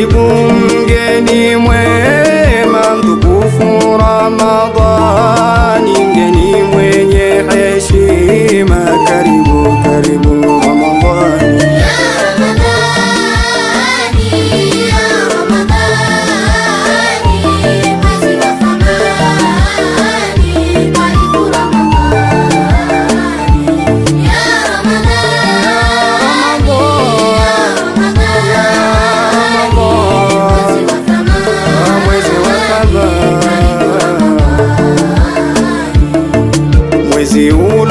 karibu mgeni mwema, mtukufu Ramadhani, mgeni mwenye heshima, karibu karibu Ramadhani. mwezi wa Ramadhani. Mwezi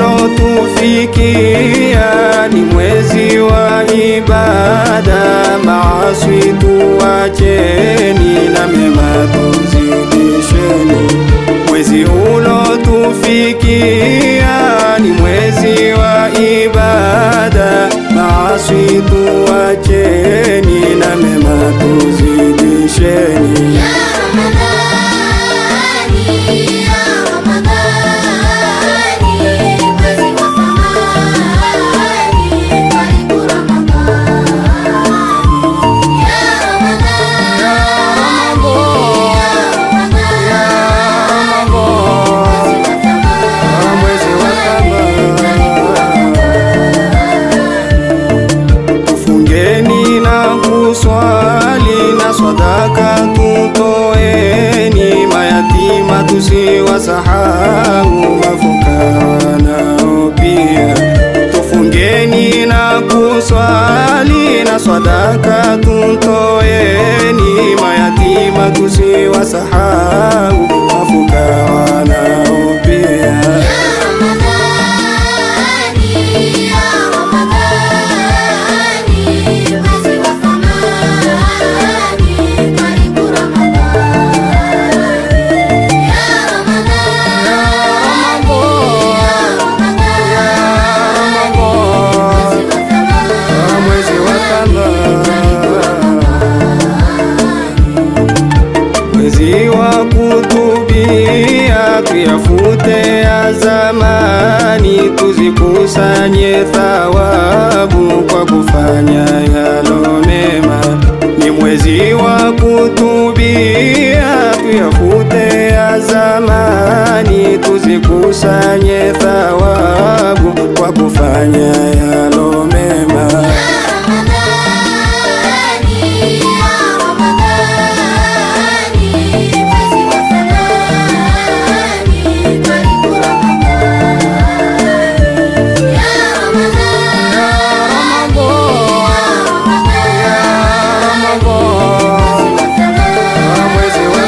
ulotufikia ni mwezi wa ibada, maaswi tuwacheni na mema tuzidisheni. Mwezi ulotufikia ni mwezi wa ibada, maaswi tuwacheni na mema tuzidisheni. mwezi wa Ramadhani. Tufungeni na kuswali na sadaka tutoeni, mayatima tusiwasahau, mafukara nao pia. Tufungeni na kuswali na sadaka tutoeni, mayatima tusiwasahau, mafukara nao pia. mwezi wa Ramadhani. Mwezi wa kutubia, tuyafute ya zamani, tuzikusanye thawabu kwa kufanya yalo mema. Ni mwezi wa kutubia, tuyafute ya zamani, tuzikusanye thawabu kwa kufanya yalo mema. mwezi wa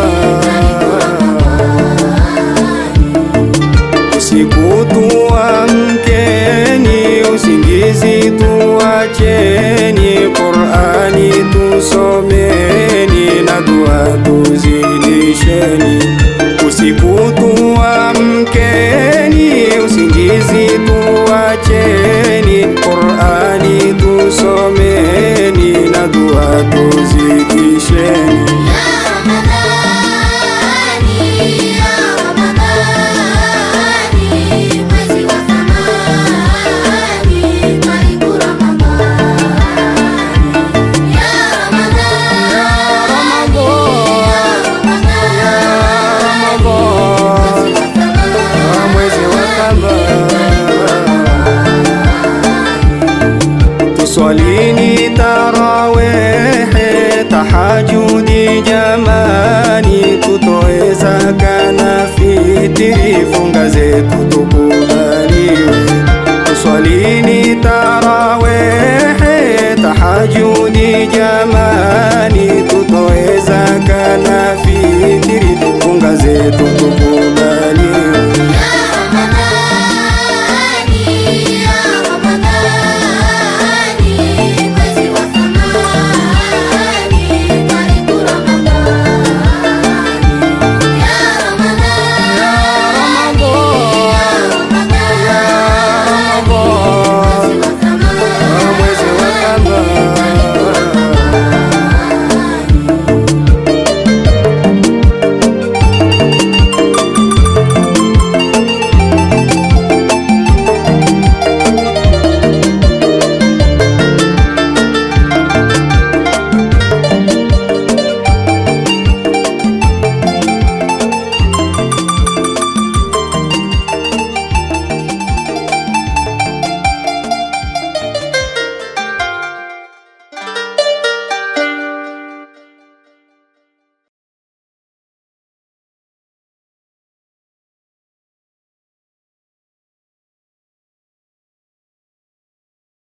Ramadhani. Usiku tuamkeni, usingizi tuacheni, Qur'ani tusomeni na dua tuzidisheni. Usiku tuamkeni, usingizi tuacheni, Qur'ani tusomeni na dua tuzidisheni. mwezi wa Ramadhani. Tuswalini tarawehe, tahajudi jamani, tutoe zaka na fitiri, funga zetu tukubaliwe. Tuswalini tarawehe, tahajudi jamani